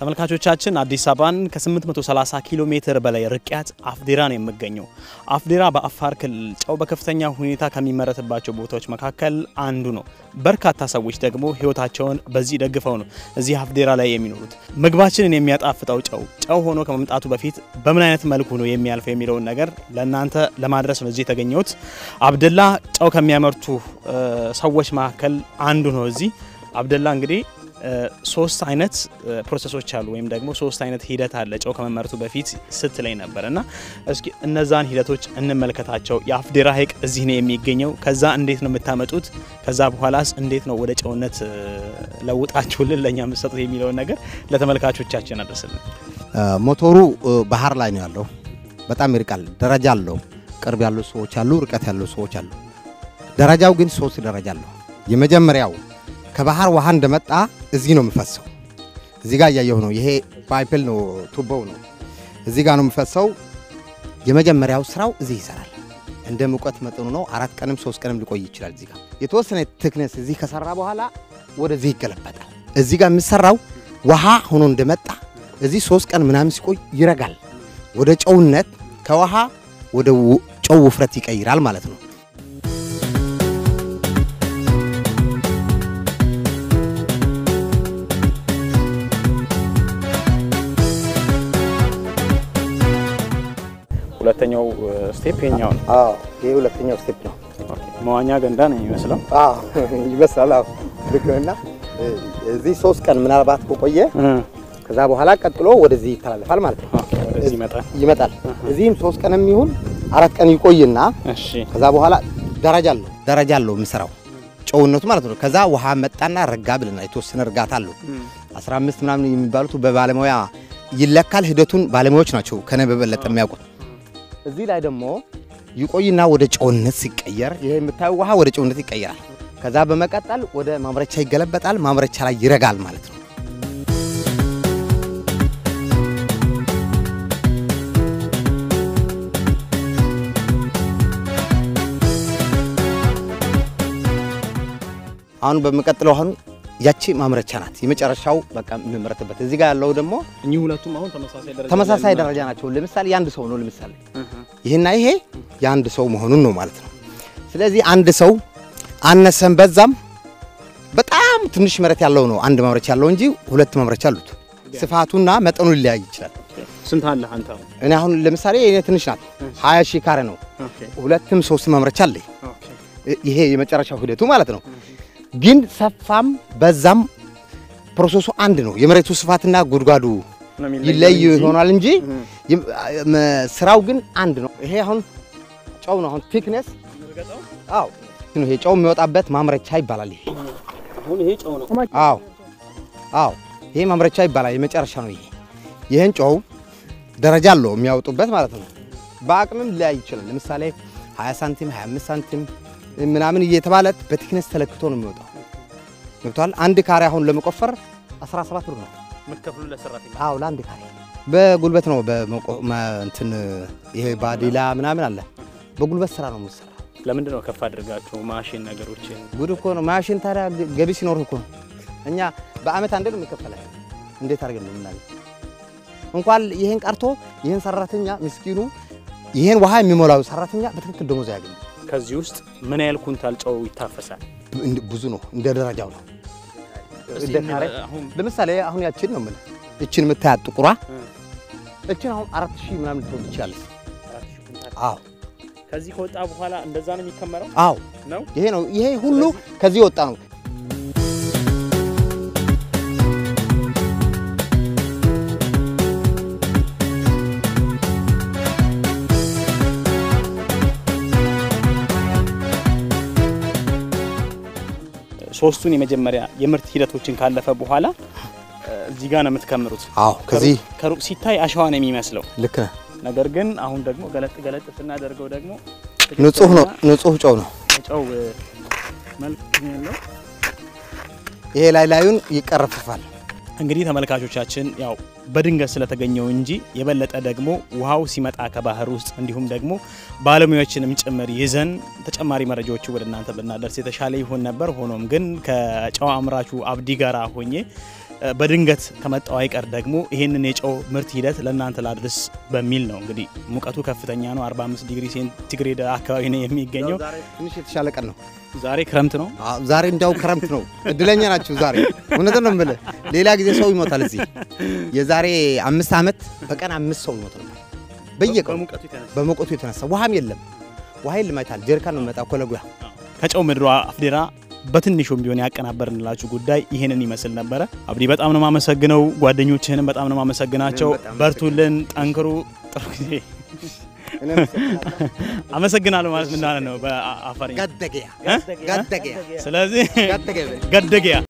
ተመልካቾቻችን አዲስ አበባን ከ830 ኪሎ ሜትር በላይ ርቀት አፍዴራ ነው የሚገኘው። አፍዴራ በአፋር ክልል ጨው በከፍተኛ ሁኔታ ከሚመረትባቸው ቦታዎች መካከል አንዱ ነው። በርካታ ሰዎች ደግሞ ሕይወታቸውን በዚህ ደግፈው ነው እዚህ አፍዴራ ላይ የሚኖሩት። ምግባችንን የሚያጣፍጠው ጨው ጨው ሆኖ ከመምጣቱ በፊት በምን አይነት መልኩ ነው የሚያልፈው የሚለውን ነገር ለእናንተ ለማድረስ ነው እዚህ የተገኘሁት። አብደላ ጨው ከሚያመርቱ ሰዎች መካከል አንዱ ነው። እዚህ አብደላ እንግዲህ ሶስት አይነት ፕሮሰሶች አሉ ወይም ደግሞ ሶስት አይነት ሂደት አለ ጨው ከመመረቱ በፊት ስትለኝ ነበር እና እስኪ እነዛን ሂደቶች እንመልከታቸው። የአፍዴራ ሐይቅ እዚህ ነው የሚገኘው። ከዛ እንዴት ነው የምታመጡት? ከዛ በኋላስ እንዴት ነው ወደ ጨውነት ለውጣችሁልን ለእኛ የምትሰጡት የሚለውን ነገር ለተመልካቾቻችን አድርስልን። ሞቶሩ ባህር ላይ ነው ያለው። በጣም ይርቃል። ደረጃ አለው። ቅርብ ያሉ ሰዎች አሉ፣ ርቀት ያሉ ሰዎች አሉ። ደረጃው ግን ሶስት ደረጃ አለው። የመጀመሪያው ከባህር ውሃ እንደመጣ እዚህ ነው የሚፈሰው። እዚህ ጋር እያየሁ ነው። ይሄ ፓይፕል ነው፣ ቱቦው ነው። እዚህ ጋር ነው የሚፈሰው። የመጀመሪያው ስራው እዚህ ይሰራል። እንደ ሙቀት መጠኑ ነው። አራት ቀንም ሶስት ቀንም ሊቆይ ይችላል። እዚህ ጋር የተወሰነ ትክነስ እዚህ ከሰራ በኋላ ወደዚህ ይገለበጣል። እዚህ ጋር የሚሰራው ውሃ ሆኖ እንደመጣ እዚህ ሶስት ቀን ምናምን ሲቆይ ይረጋል። ወደ ጨውነት ከውሃ ወደ ጨው ውፍረት ይቀይራል ማለት ነው። ሁለተኛው ስቴፕ የኛው ነው። አዎ ይሄ ሁለተኛው ስቴፕ ነው። መዋኛ ገንዳ ነው የሚመስለው። አዎ ይመስላል። አዎ ልክ ነህና እዚህ ሶስት ቀን ምናልባት ከቆየ ከዛ በኋላ ቀጥሎ ወደዚህ ይተላለፋል ማለት ነው። ወደዚህ ይመጣል። ይመጣል። እዚህም ሶስት ቀንም ይሁን አራት ቀን ይቆይና እሺ ከዛ በኋላ ደረጃ አለው ደረጃ አለው የምሰራው ጨውነቱ ማለት ነው። ከዛ ውሃ መጣና ረጋ ብልና የተወሰነ እርጋታ አለው 15 ምናምን የሚባሉት በባለሙያ ይለካል። ሂደቱን ባለሙያዎች ናቸው ከነ በበለጠ የሚያውቁት። እዚህ ላይ ደግሞ ይቆይና ወደ ጨውነት ሲቀየር ይሄ የምታየው ውሃ ወደ ጨውነት ይቀየራል። ከዛ በመቀጠል ወደ ማምረቻ ይገለበጣል። ማምረቻ ላይ ይረጋል ማለት ነው። አሁን በሚቀጥለው አሁን ያቺ ማምረቻ ናት የመጨረሻው በቃ የሚመረትበት። እዚህ ጋር ያለው ደግሞ እኚህ ሁለቱም አሁን ተመሳሳይ ደረጃ ተመሳሳይ ደረጃ ናቸው። ለምሳሌ የአንድ ሰው ነው። ለምሳሌ ይህና ይሄ የአንድ ሰው መሆኑን ነው ማለት ነው። ስለዚህ አንድ ሰው አነሰም በዛም በጣም ትንሽ መሬት ያለው ነው አንድ ማምረቻ ያለው እንጂ ሁለት ማምረቻ አሉት። ስፋቱና መጠኑ ሊለያይ ይችላል። ስንት አለ አንተ? አሁን እኔ አሁን ለምሳሌ የኔ ትንሽ ናት፣ 20 ሺህ ካሬ ነው። ኦኬ ሁለትም ሶስት ማምረቻ አለኝ። ኦኬ ይሄ የመጨረሻው ሂደቱ ማለት ነው። ግን ሰፋም በዛም ፕሮሰሱ አንድ ነው። የመሬቱ ስፋትና ጉድጓዱ ነው የሚለየው ይለይ እንጂ። ይሆናል እንጂ እህ። ይም- መ- ስራው ግን አንድ ነው። ይሄ አሁን ጨው ነው። አሁን ቲክነስ አዎ፣ ይሄ ጨው የሚወጣበት ማምረቻ ይባላል። ይሄ አሁን ይሄ ጨው ነው። አዎ፣ አዎ፣ ይሄ ማምረቻ ይባላል። የመጨረሻ ነው። ይሄ ይህን ጨው ደረጃ አለው የሚያወጡበት ማለት ነው። በአቅምም ሊለያይ ይችላል። ለምሳሌ 20 ሳንቲም 25 ሳንቲም ምናምን እየተባለ በቲክነስ ተለክቶ ነው የሚወጣው። ገብቷል። አንድ ካሬ አሁን ለመቆፈር 17 ብር ነው። የምትከፍሉ ለሰራተኛ አዎ ለአንድ ካሬ በጉልበት ነው። በመቆ መ- እንትን ይሄ ባዲላ ምናምን አለ። በጉልበት ስራ ነው የምትሰራ። ለምንድን ነው ከፍ አድርጋችሁ ማሽን ነገሮችን ጉድ እኮ ነው። ማሽን ታዲያ ገ- ገቢ ሲኖር እኮ ነው። እኛ በአመት አንድ ነው የሚከፈላል። እንዴት አድርገን ነው የምናገኝ? እንኳን ይህን ቀርቶ ይህን ሰራተኛ ምስኪኑ ይህን ውሃ የሚሞላው ሰራተኛ በትክክል ደሞዝ ያገኝ። ከዚህ ውስጥ ምን ያህል ኩንታል ጨው ይታፈሳል? እንደ- ብዙ ነው፣ እንደ ደረጃው ነው። እስቲ እንደ ካሬ አሁን ለምሳሌ አሁን ያችን ነው የምልህ፣ እችን የምታያት ጥቁሯ እ። እችን አሁን አራት ሺህ ምናምን ልትሆን ትችላለች። አራት ሺህ ኩንታል አዎ ከዚህ ከወጣ በኋላ እንደዛ ነው የሚከመረው አዎ ነው። ይሄ ነው ይሄ ሁሉ ከዚህ ወጣ ነው። ሶስቱን የመጀመሪያ የምርት ሂደቶችን ካለፈ በኋላ እ፣ እዚህ ጋር ነው የምትከምሩት። አዎ ከዚህ ከሩቅ- ከሩቅ ሲታይ አሸዋ ነው የሚመስለው፣ ልክ ነህ። ነገር ግን አሁን ደግሞ ገለጥ ገለጥ ስናደርገው ደግሞ ንጹህ ነው፣ ንጹህ ጨው ነው። ጨው እ፣ መልክ ነው ያለው። ይሄ ላይ ላዩን ይቀረፍፋል። እንግዲህ ተመልካቾቻችን ያው በድንገት ስለተገኘው እንጂ የበለጠ ደግሞ ውሃው ሲመጣ ከባህር ውስጥ እንዲሁም ደግሞ ባለሙያዎችንም ጭምር ይዘን ተጨማሪ መረጃዎች ወደ እናንተ ብናደርስ የተሻለ ይሆን ነበር። ሆኖም ግን ከጨው አምራቹ አብዲ ጋር ሆኜ በድንገት ከመጣው አይቀር ደግሞ ይህንን የጨው ምርት ሂደት ለእናንተ ላድርስ በሚል ነው። እንግዲህ ሙቀቱ ከፍተኛ ነው። 45 ዲግሪ ሴንቲግሬድ አካባቢ ነው የሚገኘው። ትንሽ የተሻለ ቀን ነው። ዛሬ ክረምት ነው። አዎ፣ ዛሬ እንዲያው ክረምት ነው። እድለኛ ናችሁ ዛሬ። እውነትን ነው የምልህ። ሌላ ጊዜ ሰው ይሞታል እዚህ። የዛሬ አምስት ዓመት በቀን አምስት ሰው ይሞት ነበር በየቀኑ በሙቀቱ የተነሳ ውሃም የለም። ውሃ የለም አይታል። ጀሪካን ነው የሚመጣው ኮለጉያ ከጨው ምድሯ አፍዴራ በትንሹም ቢሆን ያቀናበርንላችሁ ጉዳይ ይህንን ይመስል ነበረ። አብዲ በጣም ነው የማመሰግነው። ጓደኞችህንም በጣም ነው የማመሰግናቸው። በጣም በርቱልን፣ ጠንክሩ። ጥሩ ጊዜ አመሰግናለሁ ማለት ምን ማለት ነው በአፋርኛ? ገደገያ እ? ገደገያ ስለዚህ ገደገያ ገደገያ